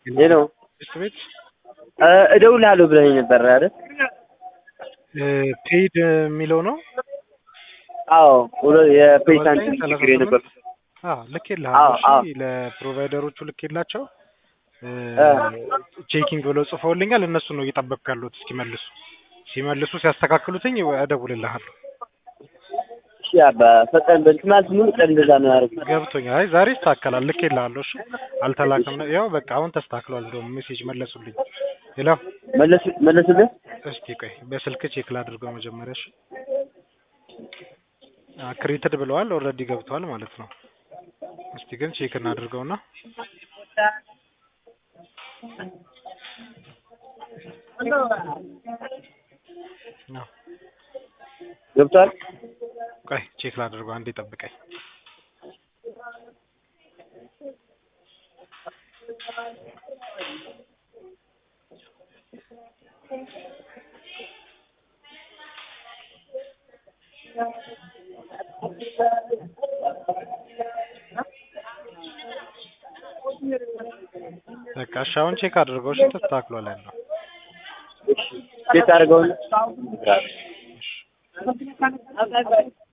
ሄሎ ትምህርት ቤት እደውልሃለሁ ብለኸኝ ነበር አይደል? ፔይድ የሚለው ነው። አዎ የፔይሳንት ችግር የነበር ልኬልሃለሁ። አዎ፣ አዎ። እሺ ለፕሮቫይደሮቹ ልኬላቸው ቼኪንግ ብለው ጽፈውልኛል። እነሱን ነው እየጠበቅኩ ያለሁት እስኪመልሱ። ሲመልሱ ሲያስተካክሉትኝ እደውልልሃለሁ። እሺ አባ ፈጠን በል ትናንት ሙሉ ቀን እንደዛ ነው ያደረኩት። ገብቶኛል። አይ ዛሬ ይስተካከላል። ልኬልሃለሁ። እሺ አልተላከም። ነው ያው በቃ አሁን ተስተካክሏል። እንደውም ሜሴጅ መለሱልኝ። ሄሎ መለሱ መለሱልህ? እስቲ ቆይ በስልክ ቼክ ላድርገው መጀመሪያ። እሺ ክሬትድ ብለዋል። ኦልሬዲ ገብተዋል ማለት ነው። እስቲ ግን ቼክ እናድርገውና ነው ገብቷል? ቆይ ቼክ ላድርገው። አንዴ ጠብቀኝ። በቃ እሺ አሁን ቼክ አድርገው። እሺ ተስተካክሏል ያለው ቼክ አድርገውን